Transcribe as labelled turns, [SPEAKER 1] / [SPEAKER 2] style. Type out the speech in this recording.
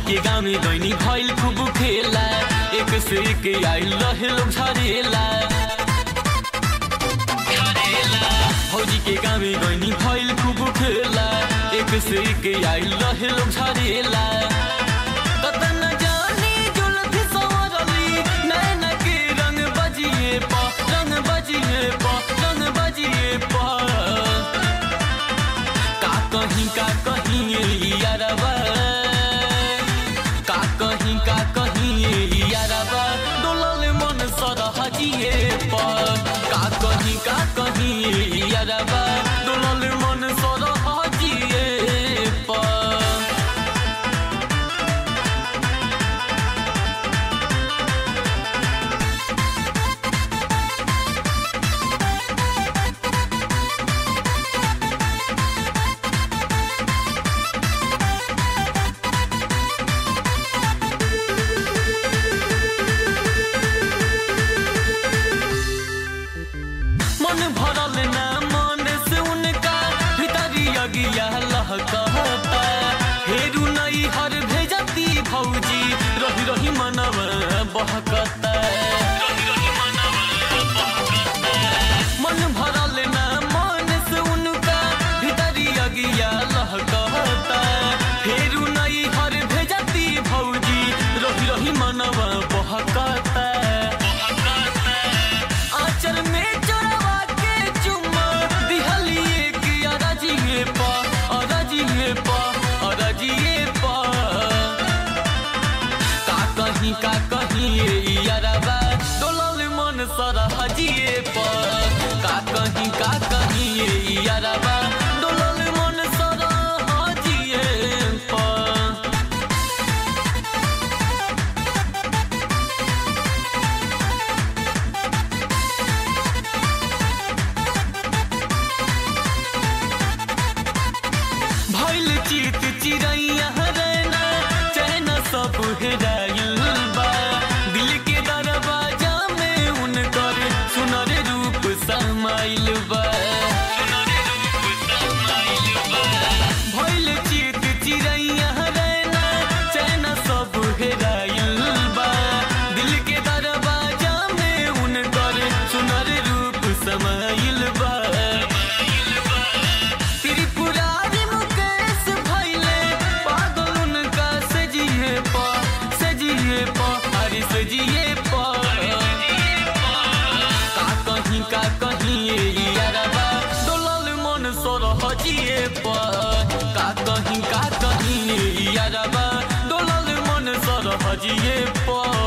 [SPEAKER 1] के गाँव में गईनी भइल खूब खेला एक से एक आइल रहे लोग झरेला फौजी के गाँव में गईनी भइल खूब खेला एक से एक आइल रहे लोग झरेला कतन जानी जुल्फ संवरली नैन के रंग बजिए पा रंग बजिए पा रंग बजिए पा का कहीं का कहीं ये यारबा का कहीं का कहीं ये यारबा डोलल मन सरहजिए पर का कहीं का कहीं ये यारबा डोलल मन सरहजिए पर मन भरल ना मन से उनका भीतरी अगिया लहकता हेरू नई हर भेजती भौजी रही रही मनव बहकता मन भरल ना मन से उनका भीतरी अगिया लहकता हेरू नई हर भेजती भौजी रही रही मनव बहकता आंचल में चोरवा के चुम्मा दिहलिए कि अरजिए पा अरजिए पा अरजिए पा का कहीं का कहीं ये यारबा डोलल मन सरहजिए पा का कहीं का कहीं ये यारबा डोलल मन सरहजिए पा भइल चित चिड़ैया रहना चैन सब हेराइल बा दिल के दरवाजा में उनकर सुनर रूप समाइल बा भइल चित चिड़ैया रहना चैन सब हेराइल बा दिल के दरवाजा में उनकर सुनर रूप समाइल बा त्रिपुरारी मुकेश भैले पागल उनका सजिए पा सजिए पा अरे सजिए पा का कहीं का कहीं ये यारबा डोलल मन सरहजिए पा का कहीं का कहीं ये यारबा डोलल मन सरहजिए पा